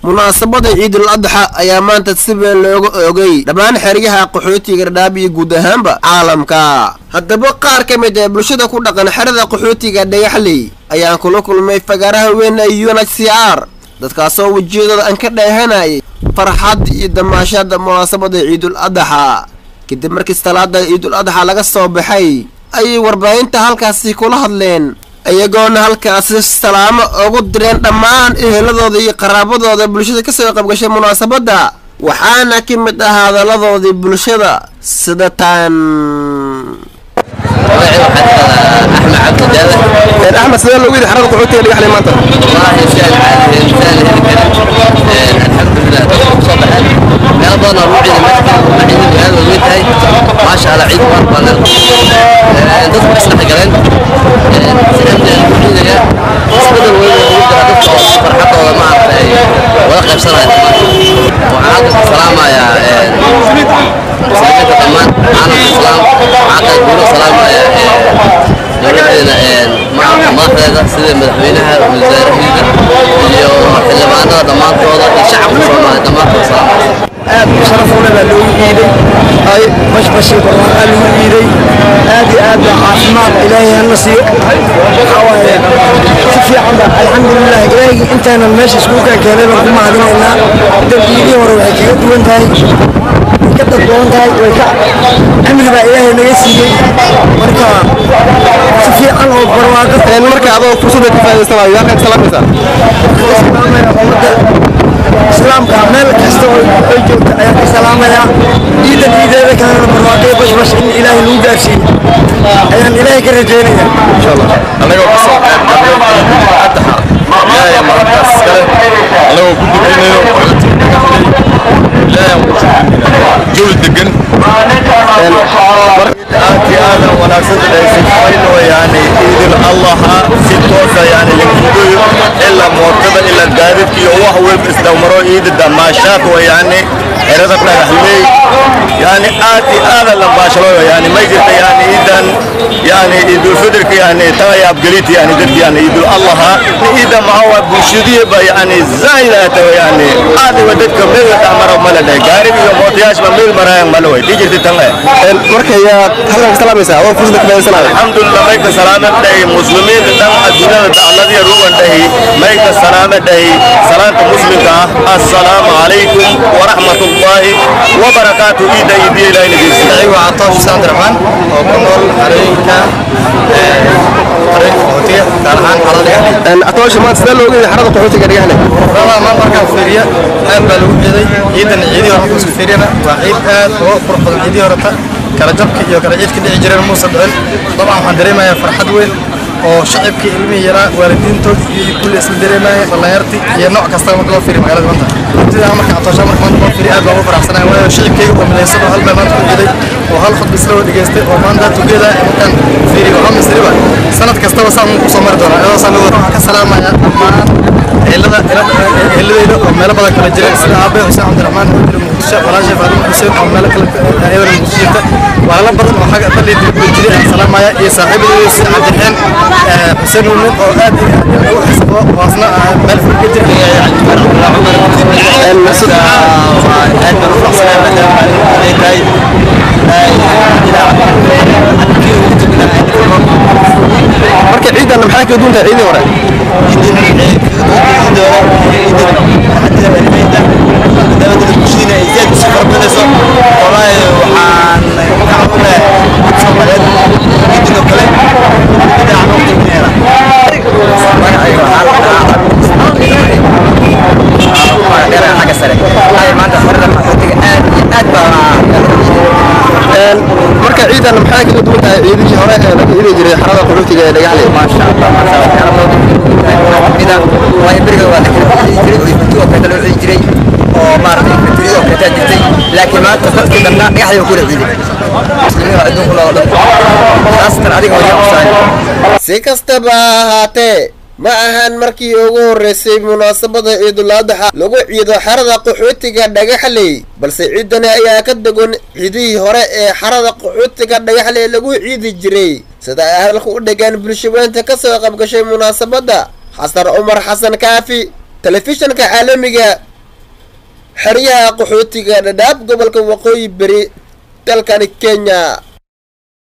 munaasabada ciidul adxa ayaa maanta si weyn looga oogay dhammaan xeryaha qaxootiga dhadhaab iyo guud ahaanba caalamka haddaba qaar ka mid ee bulshada ku dhaqan xerada qaxootiga dhagaxley ayaan kula kulmay fagaaraha weyn ee u n h c r dadkaasoo wejiyadooda aan ka dheehanayay farxad iyo damaashada munaasabada ciidul adxa kadib markii salaada ciidul adxa laga soo baxay ayay warbaahinta halkaasi kula hadleen iyagoona halkaasi salaamo ugu direen dhammaan eheladooda iyo qaraabadooda bulshada kasoo qaybgashay munaasabadda waxaana ka mid ah hadalladoodii bulshada sida tan axmed sidee loogu yidhi xarada qaxootiga dhagaxley maanta maasha allah ciid waar baa leedahay dadku isdhex galeen si amnigan ku ciidaya isbedel weyn oo ugu jira dadka oo farxadooda maaragtay wada qaybsanaya waxaan halkan salaamayaa muslimiinta dhammaan caalamka islaam waxaan kale guulo salaamaya dowladeena maamulka madaxdeeda sida madaxweynaha wasaarahiida iyo xildhibaanada dhammaantooda iyo shacabka soomaaliya dhammaantooda salaamaya aad u sharaf u leh baa loogu iiday ay bashbashii barwaaqaa lagu iiday aad iyo aad baa caafimaad ilaahay hana siiyo waxaa waaye si fiican ba alxamdulilah ilaahigii intaanan meesha iskuulkaa keenay baan ku mahadinaynaa dambiilihii hore waxay kaga duwan tahay way ka daddoon tahay way ka cimri baa ilaahay naga siiyey marka si fiican oo barwaaqo marka adoo fursadda ka faa'idaysanayo yaa ka salaamaysaa salaamaya ummadda islaamka meel kasta oo ay joogto ayaan ka salaamayaa ciidan ciideeda kalena barwaaqay bashbash in ilaahay lagu gaarsiiyo ayaan ilaahay ka rajeynaya annagoo ka soo qayb galnay addaxa ilaahay markaas iskale annagoo ku dukanayno ilaahay ku shukrinayna jawi degan aad iyo aadan wanaagsan dhaysifaynoo yani ciidul allaha si toosa yani lagudoyo ilaa mootada ilaa gaadidka iyo wax walba isdhowmaro ciida damaashaad wa yani xerada dhagaxley yani aad iyo aadan la baashaloyo yani may jirta yani ciidan yani ciidulfidirka yani tagaya abgelita yani dadka yani ciidul allaha ciida maxaa bulshadiiba yani zaayidata yani aad iwa dadka meel dhamaro mala dhahay gaariga iyo mootayaashba meel maraayan mala way dijirta tan marka yaa halkan ka salaamaysaa adoo fursadda ka faa'idaysanayo alxamdulillah mayka salaama dhahi muslimiinta dhan adduunyada dacladii rugan dhahi mayka salaama dhahi salaanta muslimka ah assalaamu calaykum waraxmatullaahi wabarakaatu ciida idiya ilaahay nageysiya waa catoosh xuseen abdiraxmaan oo ku nool xarooyinka xarooyinka qaxootiga gaar ahaan xarada dhagaxley atoosha maanta sidee loogu yidhi xarada qaxootiga dhagaxley rabaa maan markaan fiiriya aad baa lagu ciiday ciidan ciidii hore markaan isku fiiriyana waa ciid aad uga qurux badan ciidii horeta kala jabka iyo kala ciidka dhici jireen muusa dhicin dabcan waxaan dareemayaa farxad weyn oo shacibkii ilmihii yaraa waalidiintood iyo kulli isla dareemaya dhallinyartii iyo nooc kasta marka loo fiiriyo magaalada maanta sidaa marka atoosha marka maanta loo fiiriyo aad baa ugu faraxsanaya waayo shacibkayga oo midaysan oo hal baa maanta ku ciiday oo hal khudba isla wada dhageystay oo maanta tugeeda markaan fiiriyo waxaa misriba sanad kastaba saan ku soo mari doonaa iyadoo saan waxaan ka salaamaya dhammaan ehelada eheladayda oo meelo badan kala jireen sida aabe xuseen cabdiraxmaan oo jira muqdisho walaashay faadimo xuseen oo meelo kale ayadana muqdisho jirta walaalo badan oo xagga dalli dibadda jiray aan salaamaya iyo saaxiibadayda sida cabdiraxeen xuseen nuumin oo aad ugu xiisabo waasna meel fog ka jira aad baan u faraxsanahay maadaama ay tahay marka ciidan maxay kaga duwan tahay ciidii hore marka ciidan maxay kaga duwan tahay ciidihii hore ee laga ciidi jiray xarada qaxootiga ee dhagaxley maasha allah maasha allah waxyaalo badan kamida waayo beriga waa la kala ciidi jiray oo ifti oo kale loo ciidi jiray oo maaragtay iftirii oo kale jirtay laakiin maanta dadkii dhanna dhagaxdii waa kula ciiday muslimiin waa adduunka loo dhan khaasatan adiga waa yaa usaayo si kastaba ha ahaatee ma ahan markii ugu horreysay munaasabada ciidul adxa lagu ciido xarada qaxootiga dhagaxley balse ciidani ayaa ka degan ciidihii hore ee xarada qaxootiga dhagaxley lagu ciidi jiray sida ay hadalka u dhegaan bulshaweynta ka soo qaybgashay munaasabadda xasan cumar xasan kaafi telefishanka caalamiga xeryaha qaxootiga dhadhaab gobolka waqooyi beri dalkani kenya